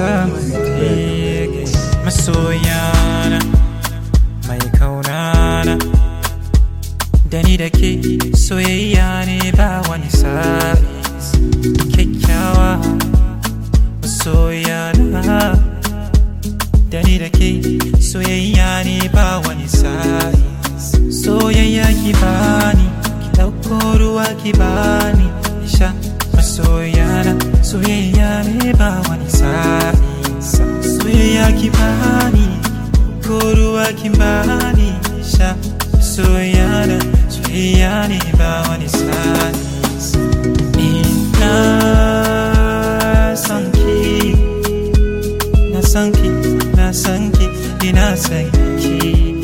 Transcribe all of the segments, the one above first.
samun tege masoyana mai kaunana da ni da ke soyayya ne ba wani sabis kyakkyawa masoyana da ni da ke soyayya ne ba wani sabis soyayya ki bani ki ɗauko ruwa ki bani sha masoyana soyayya ne ba wani sabis soyayya ki bani ko ruwa ki bani sha soyayya soyayya ne ba wani sabis ina son ki na san ki na san ki ina san ki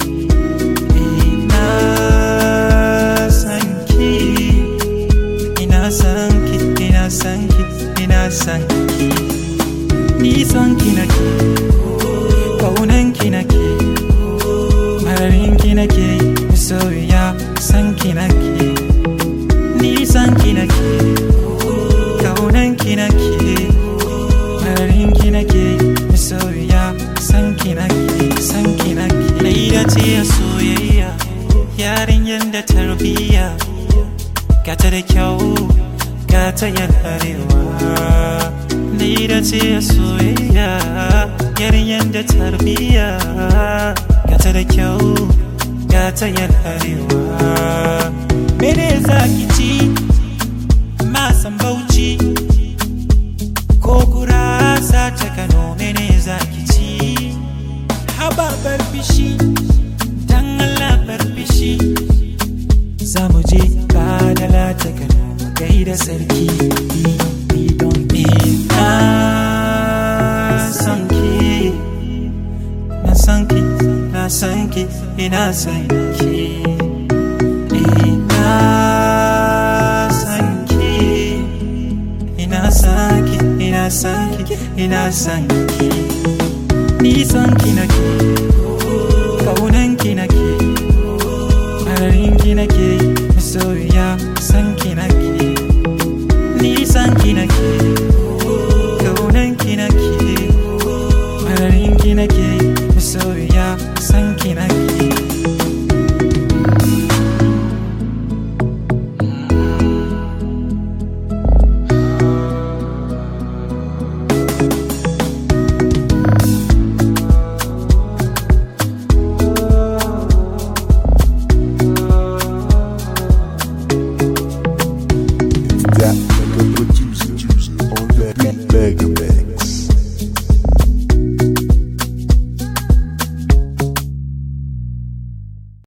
ina san ki ina san ki ina san ki ina san ki ni san ki nake kaunan ki nake mararin ki nake soyayya san ki nake ni san ki nake kaunan ki nake mararin ki nake soyayya san ki nake san ki nake Laida ce ya soyayya yarinyar da tarbiyya gata da kyau gata yan arewa Laida ce ya soyayya yarinyar da tarbiyya gata da kyau gata yan arewa Mene za ki ci masan bauchi ko gurasa ta kano mene za ki ci haba bar fishi dan Allah bar fishi za mu je badala ta kano mu gaida sarki ina san ki na san ki na san ki ina san ki ina san ki ina san ki ina san ki ina san ki ni san ki nake kaunan ki nake mararin ki nake masoyiya san ki nake ni san ki nake kaunan ki nake mararin ki nake masoyiya san ki nake that like a producer.